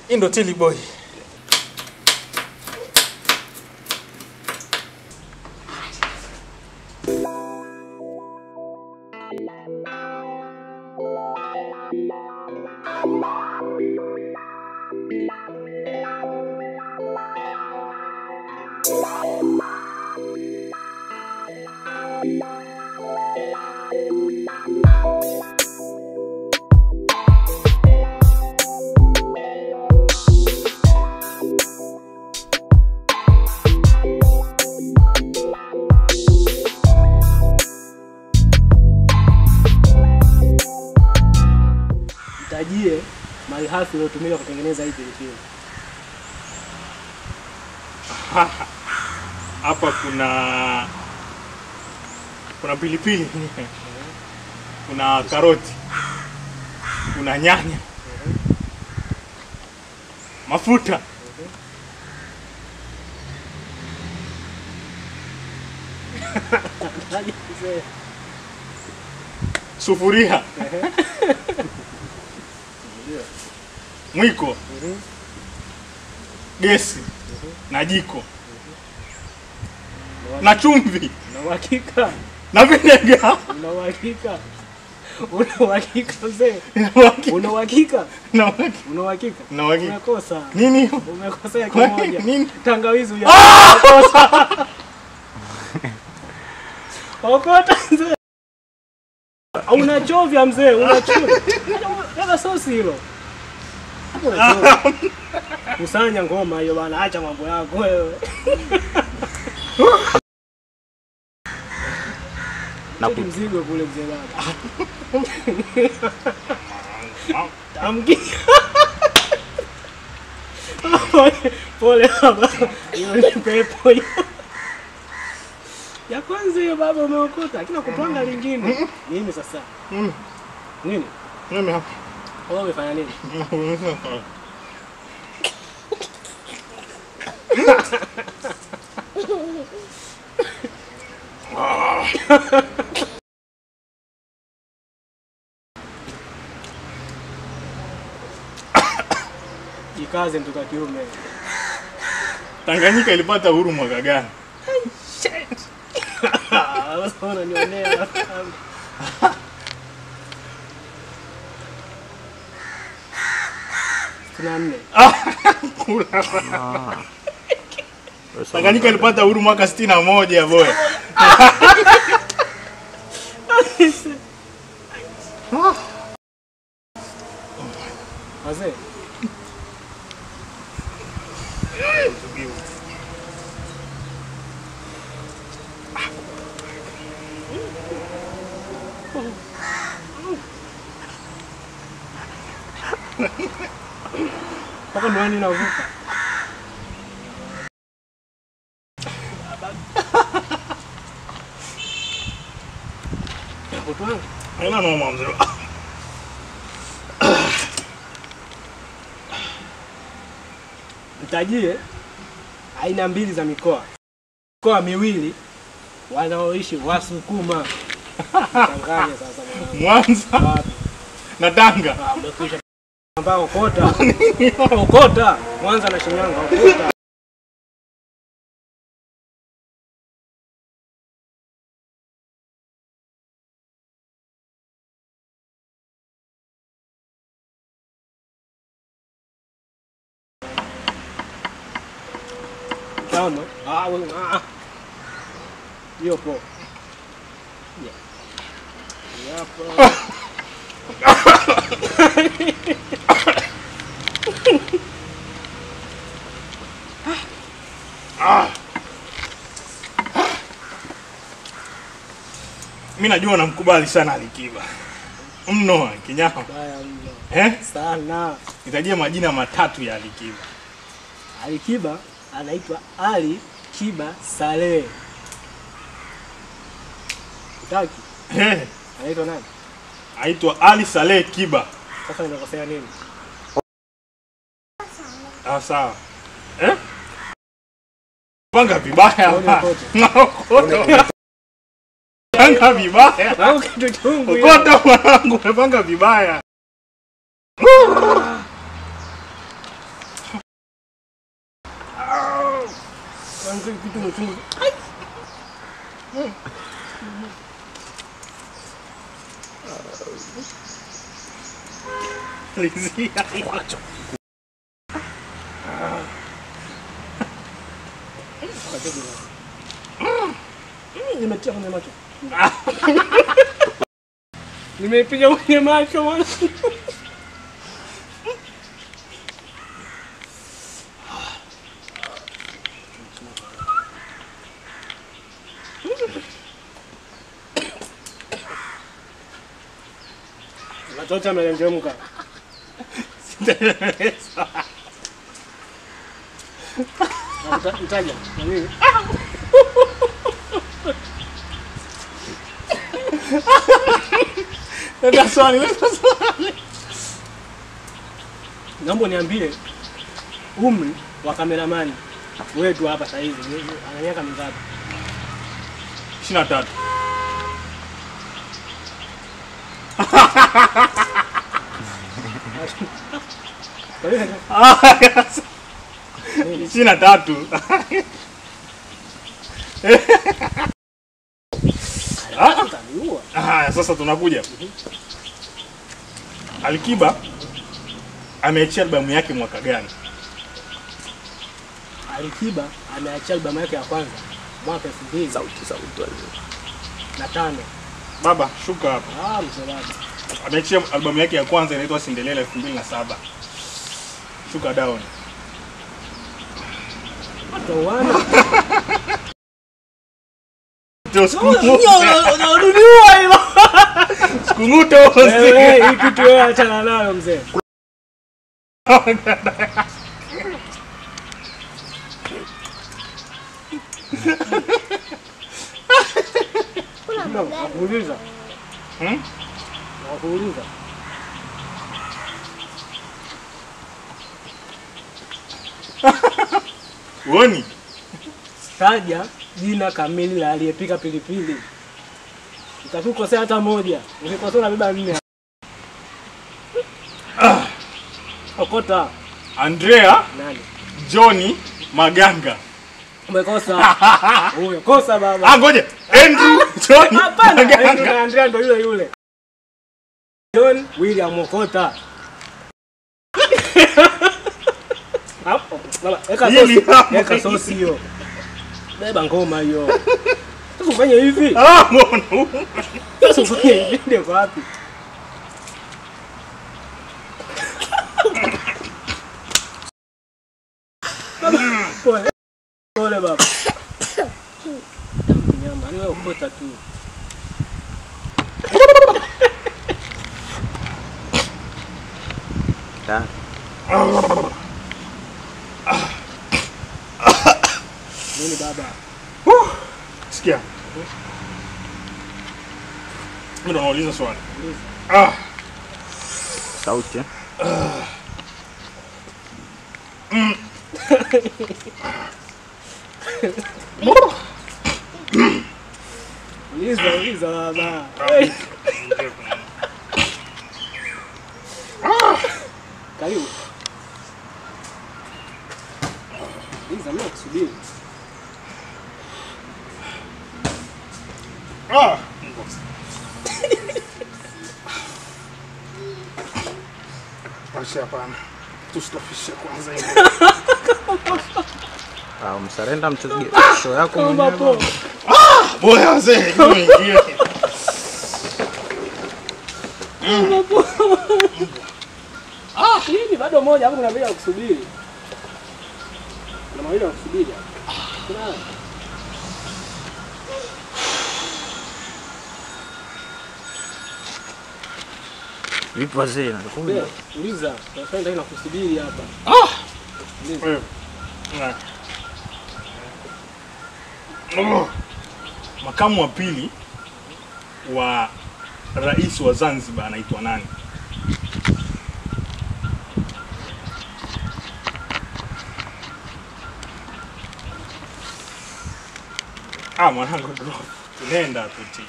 Hii ndo Tilly Boy. Mtajie malighafi iliyotumika kutengeneza hii pilipili. Hapa kuna kuna pilipili, kuna karoti, kuna nyanya, mafuta, Mtaje mzee. sufuria, mwiko, Mhm. gesi na jiko na chumvi Una uhakika? na vinega. Una uhakika? Una uhakika mzee? Na uhakika- Una uhakika? na uhakika- Una uhakika? na uhakika. Umekosa. Nini hiyo? Umekosea Kwa kimoja. nini? Tangawizi huja. Umekosa. Okota mzee. Unachovya mzee, unachovya. Dada sosi hilo. Hapo unachovya. Kusanya ngoma hiyo bana, acha mambo yako wewe. Na Kuti mzigo kule mzee baba. Tamki. Pole- Pole baba. Hiyo ni pepo hiyo. Ya kwanza hiyo baba umeokota, lakini kupanga lingine. Nini sasa? Mm. Nini? Mimi hapa. Wewe umefanya nini? Jikaze mtoto wa kiume. Tanganyika ilipata uhuru mwaka gani? Ah, Sasa unanionea. Tuna nne. Kula. Tanganyika ilipata uhuru mwaka sitini na moja boy. Wazee. Mpaka miwani inavuka. Mtoto wangu. Haina noma mzee. Mtajie aina mbili za mikoa. Mikoa miwili wanaoishi Wasukuma. Changanya sasa mwanangu. Mwanza Wapi? na Tanga. Ah, umekwisha. Ambao okota. Okota. Mwanza na Shinyanga okota. Tano. Ah, wewe ah. Hiyo po. Yeah. Yapo. Mimi najua namkubali sana Alikiba. Mno kinyama. Baya mno. Eh? Sana. Nitajie majina matatu ya Alikiba. Alikiba anaitwa Ali Kiba Saleh. Utaki? Eh, Anaitwa nani? aitwa Ali Saleh Kiba. Sasa nimekosea nini? Ah, sawa. Eh? Panga vibaya. Ngoja ukote. Naokota. Panga vibaya. Au kitu chungu hiyo. Ukota mwanangu, umepanga vibaya. si kitu mchungu. Lizia. Mm, Nimetia kwenye macho. Nimeipiga kwenye macho mwana. Watoto amelengemka. Mta- Mtaja. Na nini? Leta swali, leta swali. Naomba niambie umri wa kameramani wetu hapa sasa hivi ni- ana miaka mingapi? 23. Kwa hiyo Ishirini na tatu. utaniua. Haya, sasa tunakuja. Alikiba ameachia albamu yake mwaka gani? Alikiba ameachia albamu yake ya kwanza mwaka elfu mbili Sauti sauti wale. na tano. Baba, shuka hapa. Ah, msomaji. Ameachia albamu yake ya kwanza inaitwa Cinderella 2007. Shuka down. Towana. Ndio sikung'ute. Unarudua hilo. Sikung'ute Wewe hii kitu wewe achana nayo mzee. No, nakuuliza. Hmm? Nakuuliza. Uoni? Taja jina kamili la aliyepika pilipili. Utakukosea hata moja. Ukikosea unabeba nne. Okota Andrea nani? Johnny Maganga. Umekosa. Huyo kosa baba. Ah, ngoja. Andrew Johnny Hapana, Andrew Maganga. na Andrea ndo yule yule. John William Okota. Hapo. Baba, eka Hili sosi. hapo. Eka sosi hiyo. Beba ngoma hiyo. Sasa ufanye hivi. Ah, mbona? Sasa ufanye hivi ndio kwa wapi? Baba, pole. Pole baba. Nyama, ni wewe ukota tu. Ta. Nini baba? Sikia. Mimi ndo nauliza swali. Ah, Sauti. eh? Uliza, uliza baba. Karibu. Uliza, mimi nakusubiri. ah. Basi hapana. Tusitofishe kwanza hivi. Ah, msarenda mchezaji. Show yako Kama mwenyewe. po. baba. Boya wazee, nimeingia. Kama po. Ah, hii bado moja hapo kuna bila kusubiri. Kuna mawili ya kusubiri. hapa. Kuna Vipi wazee? Nakuja. Be, uliza, tunafanya ndio nakusubiri hapa. Wewe. Na. Oh. Makamu wa pili wa rais wa Zanzibar anaitwa nani? Ah, mwanangu bro. Tunaenda tu ti.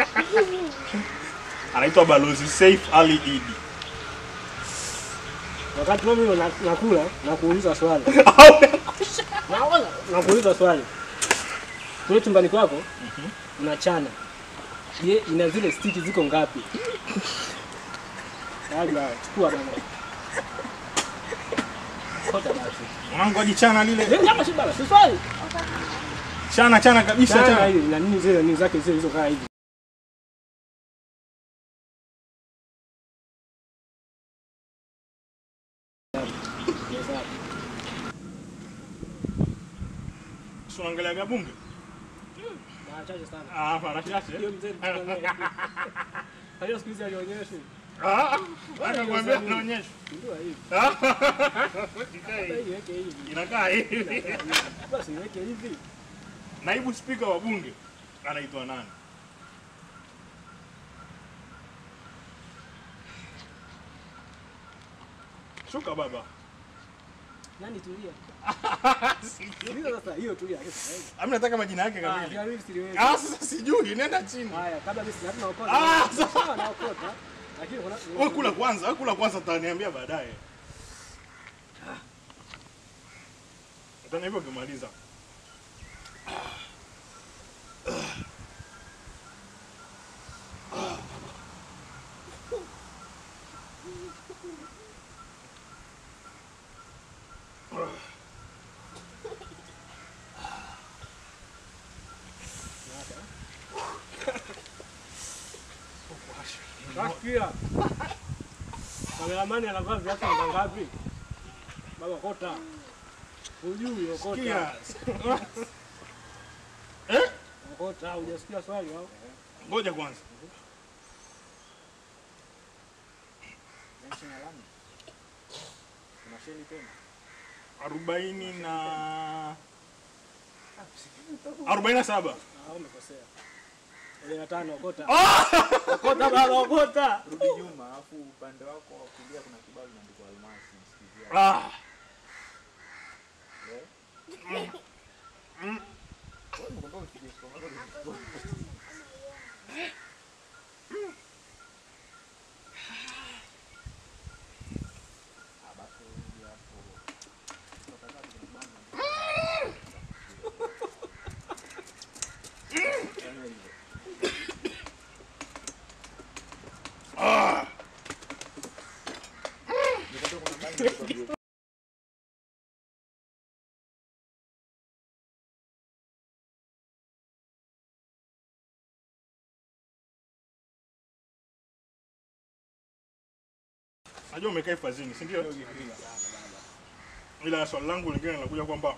Anaitwa Balozi Saif Ali Idi. Wakati mimi na- nakula na kuuliza swali. Naona nakuuliza swali. Kule chumbani kwako unachana. Je, ina zile stiki ziko ngapi? Labda chukua bana. Kota basi. Mwanangu ajichana lile. Ndio hapa si bana, si swali. Chana chana kabisa Chana chana. hili na nini zile nini zake zile zilizokaa hivi. Si unaangalia bunge? Mara chache sana. Ah, mara chache. Hiyo mzee tunaongea. Hayo siku hizi alionyeshi. Ah, anakuambia naonyesha. Ndio hivi. Ah, Hata hii weke hivi. Inakaa hivi. Basi weke hivi. Naibu spika wa bunge anaitwa nani? Shuka baba. Nani tulia? Tulia sasa hiyo tulia. Ami nataka majina yake Ah, kamili. ya mimi siwezi. Ah, sasa sijui, nenda chini. Haya, kabla mimi sina tunaokota. Ah, sawa naokota. Lakini kuna Wewe kula kwanza, wewe kula kwanza utaniambia baadaye. Utaniambia ukimaliza. Nasikia. Kameramani anavaa viatu namba ngapi? Baba kota. Hujui okota. Kia. Eh? Okota, hujasikia swali au? Ngoja kwanza. Arobaini na arobaini na saba. Ah, umekosea. Ile na tano okota. Okota baba okota. Rudi nyuma, alafu upande wako wa kulia kuna kibao kimeandikwa almasi. Sikizia. Ah. Wewe unakwambia usije kwa Ah, basi rudi hapo. Tunataka tunabana. Fanya hivyo. Nikwambia kuna bani nikwambie. Najua umekaa hifadhini, si ndio? Ila swali langu lingine linakuja kwamba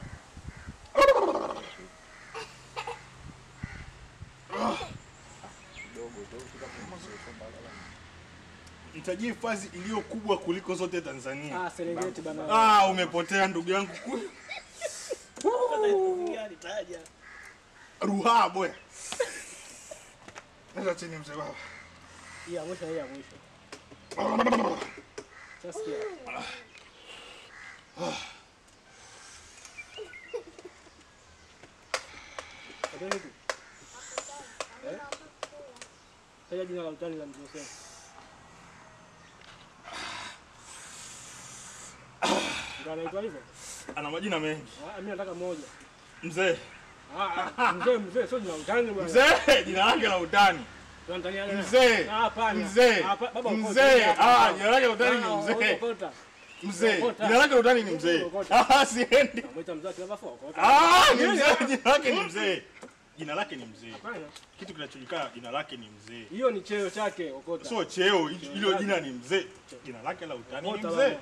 kidogo tu tutakapomaliza mbadala. nitajie hifadhi iliyo kubwa kuliko zote Tanzania. Ah, Serengeti bana. Ah, umepotea ndugu yangu. Nitaja. Ruhaa boya. Sasa chini mzee baba. Hii ya mwisho hii ya mwisho. Sasikia. Ndio hivi. Eh? Taja jina la utani la mzee Hussein. Ndio anaitwa hivyo? Ana majina mengi. Ah, mimi nataka moja. Mzee. Ah, ah, mzee mzee sio jina la utani bwana. Mzee, jina lake la utani. Tunatania leo. Mzee. Ah, hapana. Mzee. Ah, pa- baba, okota. Mzee. Hapa. Ah, jina lake la utani Ah, ni mzee. okota. Mzee. Okota. Jina lake la utani ni mzee. Okota. Ah, siendi. Mwita mzee akiwa bafo okota. Ah, ni mzee. Jina lake ni mzee. Jina lake ni mzee. Hapana. Kitu kinachojulikana jina lake ni mzee. Hiyo ni cheo chake okota. Sio cheo, hilo jina ni mzee. Jina lake la utani ni Okota mzee. baba.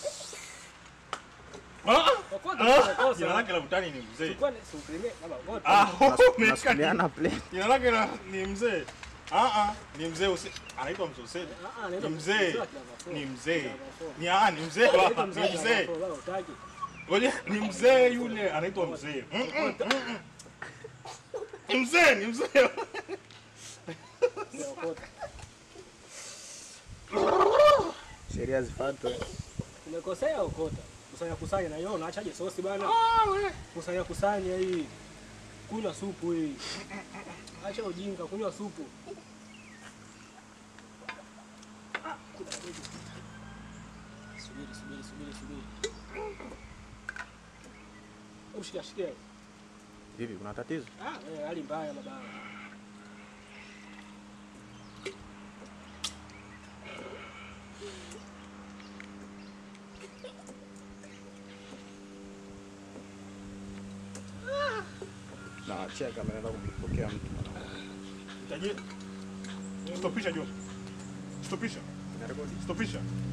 Ah, Okota ah, ni kosa. Jina lake la utani ni mzee. Chukua ni suprimie baba okota. Ah, umeka- Nasukumiana plate. Jina lake la- ni mzee. Ah ah, ni mzee Huse- anaitwa mzee Hussein. Ah, ah, Ni anaitwa mzee. akiwa bafo. Ni mzee. Bafo. Ni ah, ni mzee Anaitwa baba, mzee ni akiwa mzee. bafo, baba utaki. Ngoja, ni mzee yule anaitwa mzee. Mm, mm, mm, mm. Ni mzee, ni mzee. Mzee okota. Sheria zifuatwe. Umekosea okota. Kusanya kusanya na hiyo unaachaje sosi bana? Ah, we. Kusanya kusanya hii. Kunywa supu hii. Acha ujinga, kunywa supu. Ah, kuna kitu. Subiri, subiri, Hebu shika shika. Vipi, kuna tatizo? Ah, eh, hali mbaya baba. Na cheka ameenda kumpokea mtu. Mtaji. Stopisha John. Stopisha. Narekodi. Stopisha.